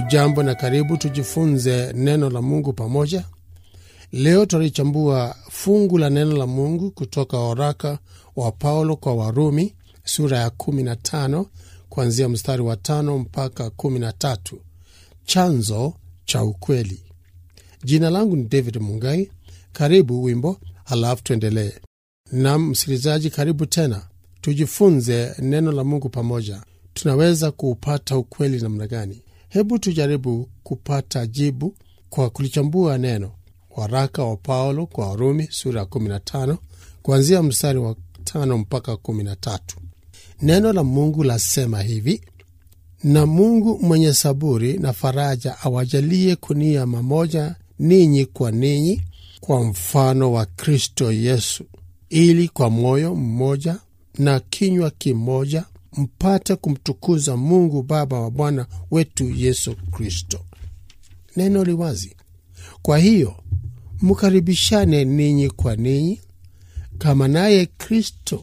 Hujambo na karibu tujifunze neno la Mungu pamoja. Leo tutalichambua fungu la neno la Mungu kutoka waraka wa Paulo kwa Warumi sura ya 15 kuanzia mstari wa tano mpaka 13, chanzo cha ukweli. Jina langu ni David Mungai. Karibu wimbo, halafu tuendelee. Nam msikilizaji, karibu tena tujifunze neno la Mungu pamoja. Tunaweza kuupata ukweli namna gani? Hebu tujaribu kupata jibu kwa kulichambua neno. Waraka wa Paulo kwa Warumi sura ya 15 kuanzia mstari wa tano mpaka 13. Neno la Mungu lasema hivi: na Mungu mwenye saburi na faraja awajalie kunia mamoja ninyi kwa ninyi kwa mfano wa Kristo Yesu, ili kwa moyo mmoja na kinywa kimoja mpate kumtukuza Mungu Baba wa Bwana wetu Yesu Kristo. Neno liwazi. Kwa hiyo mkaribishane ninyi kwa ninyi, kama naye Kristo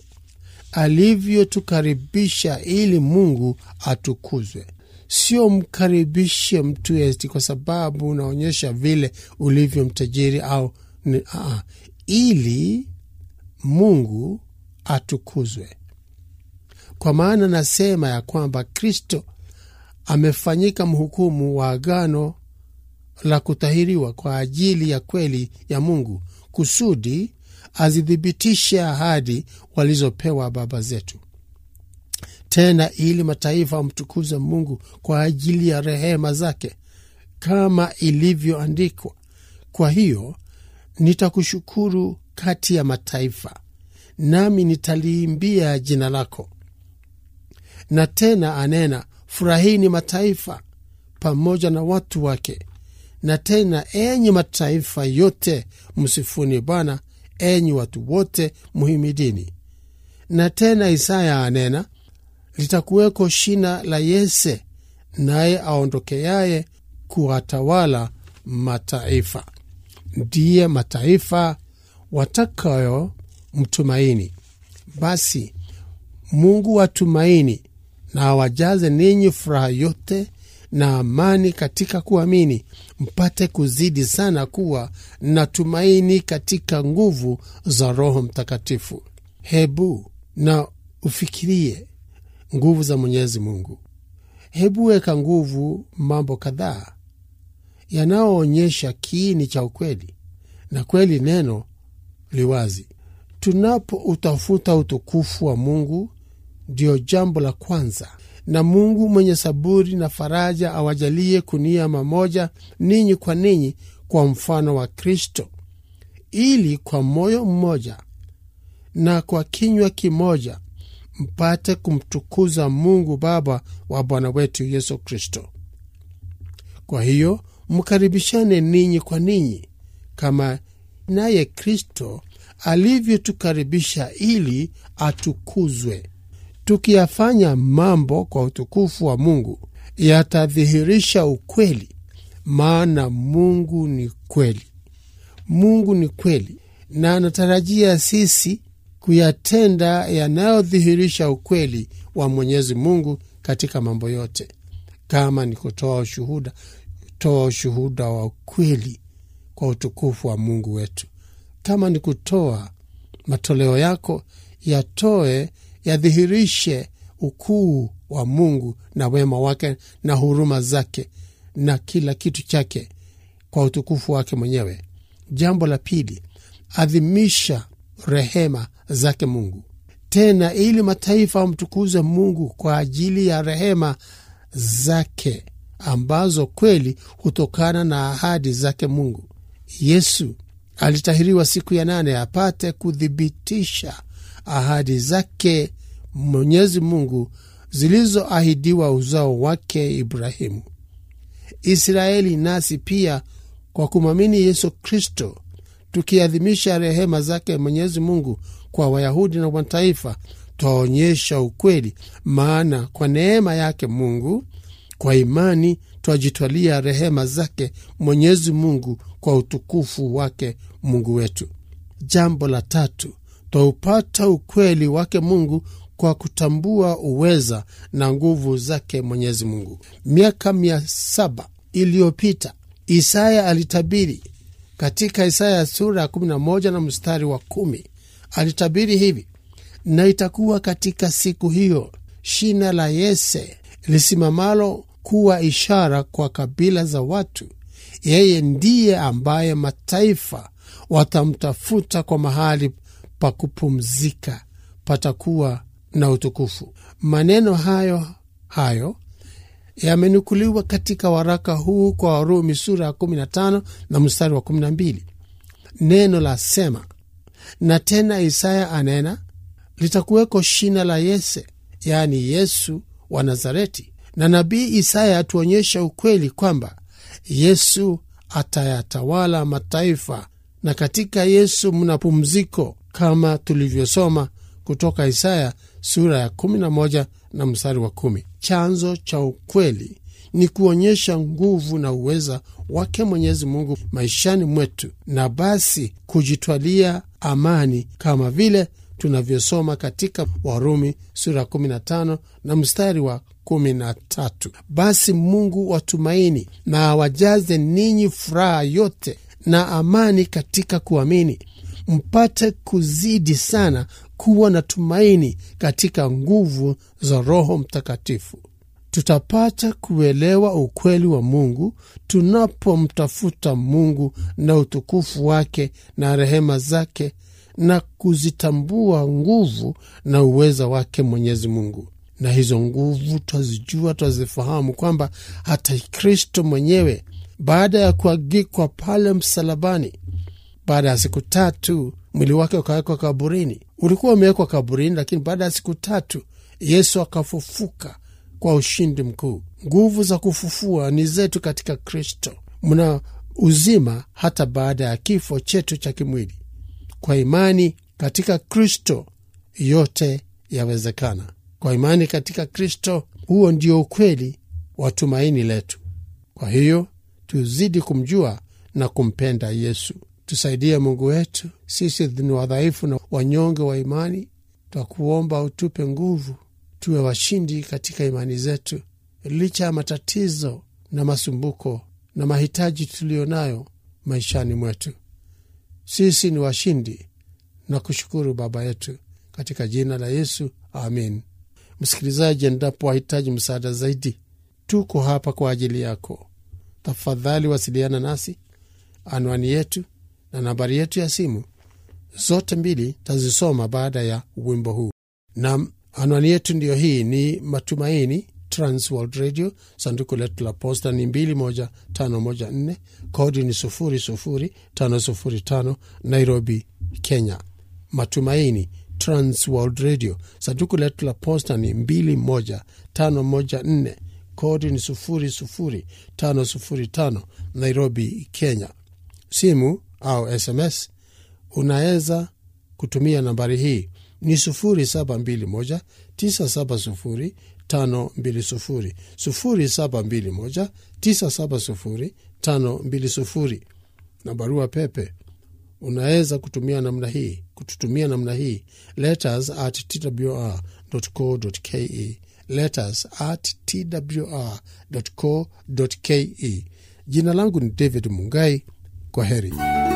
alivyotukaribisha ili Mungu atukuzwe. Sio mkaribishe mtu eti kwa sababu unaonyesha vile ulivyo mtajiri au ni, aa, ili Mungu atukuzwe. Kwa maana nasema ya kwamba Kristo amefanyika mhukumu wa agano la kutahiriwa kwa ajili ya kweli ya Mungu, kusudi azithibitishe ahadi walizopewa baba zetu, tena ili mataifa wamtukuze Mungu kwa ajili ya rehema zake, kama ilivyoandikwa, kwa hiyo nitakushukuru kati ya mataifa, nami nitaliimbia jina lako. Na tena anena, furahini mataifa pamoja na watu wake. Na tena, enyi mataifa yote, msifuni Bwana, enyi watu wote, mhimidini. Na tena Isaya anena, litakuweko shina la Yese, naye aondokeaye kuwatawala mataifa. Ndiye mataifa watakayo mtumaini. Basi Mungu watumaini na awajaze ninyi furaha yote na amani katika kuamini, mpate kuzidi sana kuwa na tumaini katika nguvu za Roho Mtakatifu. Hebu na ufikirie nguvu za Mwenyezi Mungu. Hebu weka nguvu mambo kadhaa yanayoonyesha kiini cha ukweli, na kweli neno liwazi. Tunapoutafuta utukufu wa Mungu ndiyo jambo la kwanza. Na Mungu mwenye saburi na faraja awajalie kunia mamoja ninyi kwa ninyi kwa mfano wa Kristo, ili kwa moyo mmoja na kwa kinywa kimoja mpate kumtukuza Mungu Baba wa Bwana wetu Yesu Kristo. Kwa hiyo mkaribishane ninyi kwa ninyi, kama naye Kristo alivyotukaribisha ili atukuzwe. Tukiyafanya mambo kwa utukufu wa Mungu yatadhihirisha ukweli, maana Mungu ni kweli. Mungu ni kweli, na anatarajia sisi kuyatenda yanayodhihirisha ukweli wa Mwenyezi Mungu katika mambo yote. Kama ni kutoa ushuhuda, toa ushuhuda wa ukweli kwa utukufu wa Mungu wetu. Kama ni kutoa matoleo yako, yatoe yadhihirishe ukuu wa Mungu na wema wake na huruma zake na kila kitu chake kwa utukufu wake mwenyewe. Jambo la pili, adhimisha rehema zake Mungu, tena ili mataifa wamtukuze Mungu kwa ajili ya rehema zake ambazo kweli hutokana na ahadi zake Mungu. Yesu alitahiriwa siku ya nane apate kuthibitisha ahadi zake Mwenyezi Mungu zilizoahidiwa uzao wake Ibrahimu. Israeli nasi pia kwa kumwamini Yesu Kristo, tukiadhimisha rehema zake Mwenyezi Mungu kwa Wayahudi na mataifa, twaonyesha ukweli, maana kwa neema yake Mungu kwa imani twajitwalia rehema zake Mwenyezi Mungu kwa utukufu wake Mungu wetu. Jambo la tatu, twaupata ukweli wake Mungu kwa kutambua uweza na nguvu zake Mwenyezi Mungu. Miaka mia saba iliyopita isaya alitabiri katika isaya sura ya 11 na mstari wa kumi alitabiri hivi na itakuwa katika siku hiyo shina la yese lisimamalo kuwa ishara kwa kabila za watu yeye ndiye ambaye mataifa watamtafuta kwa mahali pa kupumzika patakuwa na utukufu maneno hayo hayo yamenukuliwa katika waraka huu kwa warumi sura ya 15 na mstari wa 12 neno la sema na tena isaya anena litakuweko shina la yese yaani yesu wa nazareti na nabii isaya atuonyesha ukweli kwamba yesu atayatawala mataifa na katika yesu mna pumziko kama tulivyosoma kutoka isaya sura ya 11 na mstari wa kumi. chanzo cha ukweli ni kuonyesha nguvu na uweza wake mwenyezi mungu maishani mwetu na basi kujitwalia amani kama vile tunavyosoma katika warumi sura ya 15 na mstari wa 13 basi mungu watumaini na awajaze ninyi furaha yote na amani katika kuamini mpate kuzidi sana kuwa na tumaini katika nguvu za roho mtakatifu tutapata kuelewa ukweli wa mungu tunapomtafuta mungu na utukufu wake na rehema zake na kuzitambua nguvu na uweza wake mwenyezi mungu na hizo nguvu twazijua twazifahamu kwamba hata kristo mwenyewe baada ya kuagikwa pale msalabani baada ya siku tatu mwili wake ukawekwa kaburini ulikuwa umewekwa kaburini lakini baada ya siku tatu yesu akafufuka kwa ushindi mkuu nguvu za kufufua ni zetu katika kristo mna uzima hata baada ya kifo chetu cha kimwili kwa imani katika kristo yote yawezekana kwa imani katika kristo huo ndio ukweli wa tumaini letu kwa hiyo tuzidi kumjua na kumpenda yesu tusaidie mungu wetu sisi ni wadhaifu na wanyonge wa imani twakuomba utupe nguvu tuwe washindi katika imani zetu licha ya matatizo na masumbuko na mahitaji tuliyo nayo maishani mwetu sisi ni washindi na kushukuru baba yetu katika jina la yesu amin msikilizaji endapo wahitaji msaada zaidi tuko hapa kwa ajili yako tafadhali wasiliana nasi anwani yetu na nambari yetu ya simu zote mbili tazisoma baada ya wimbo huu na anwani yetu ndiyo hii ni matumaini transworld radio sanduku letu la posta ni 21514 kodi ni 00505 nairobi kenya matumaini transworld radio sanduku letu la posta ni 21514 kodi ni 00505 nairobi kenya simu au sms unaweza kutumia nambari hii ni 0721 970 520 0721 970 520 na barua pepe unaweza kutumia namna hii kututumia namna hii letters at twr co ke letters at twr co ke jina langu ni david mungai kwa heri